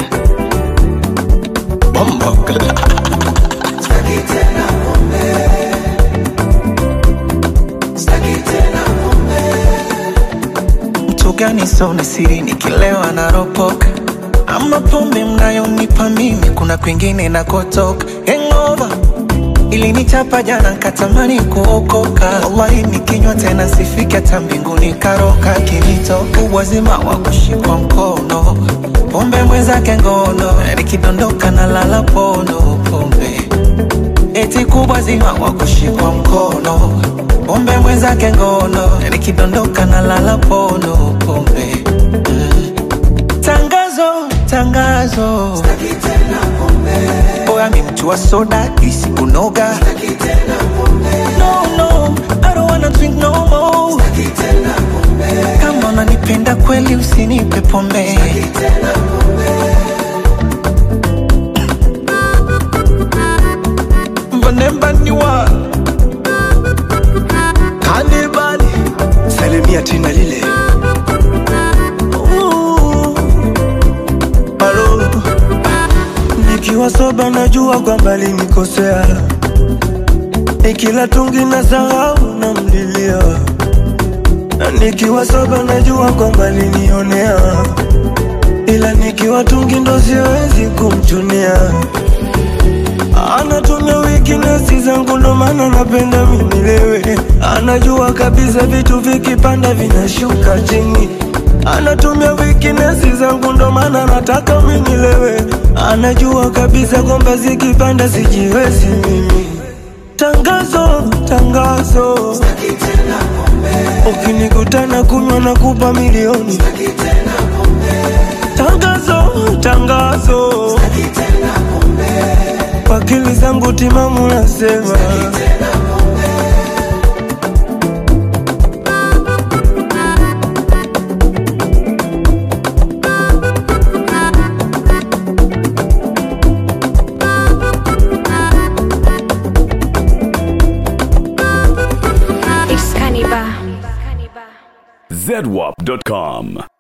Bombo mtu gani sona siri nikilewa naropoka ama pombe mnayonipa mimi kuna kwingine nakotoka hangover ilinichapa jana nkatamani kuokoka wallahi nikinywa tena sifiki hata mbinguni karoka kinitoka uwazima wa kushikwa mkono pombe mwenzake ngono nikidondoka na lala pono pombe eti kubwa zima wa kushikwa mkono pombe mwenzake ngono nikidondoka na lala pono pombe mm. tangazo tangazo oya mi mtu wa soda isikunoga no, no, I don't wanna drink no more. kama unanipenda kweli usinipe pombe mbanembaniwa kanibali salimia tena lile Halo. nikiwa soba najua kwamba linikosea nikila tungi na sahau na mlilia na nikiwa soba najua kwamba linionea ila nikiwa tungi ndo siwezi kumchunia anatumia weakness zangu ndo maana napenda minilewe anajua kabisa vitu vikipanda vinashuka chini anatumia weakness zangu ndo maana nataka minilewe anajua kabisa kwamba zikipanda sijiwezi mimi tangazo tangazo ukinikutana kunywa na kupa milioni tangazo tangazo akili zangu timamu nasema It's Cannibal. zedwap.com.